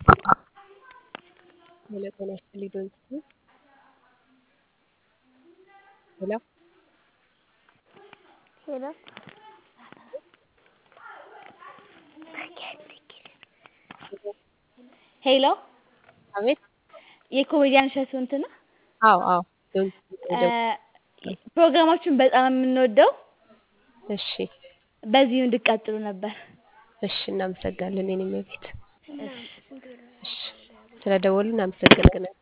ሄሎ ጤና ይስጥልኝ ዶንኪ ሄሎ ሄሎ ሄሎ አቤት የኮሜዲያን እሸቱ እንትን ነው። አዎ አዎ ዶንኪ ፕሮግራማችሁን በጣም የምንወደው እሺ በዚሁ እንድትቀጥሉ ነበር። እሺ እናመሰግናለን የኔ እመቤት እሺ ስለደወሉ እናመሰግናለን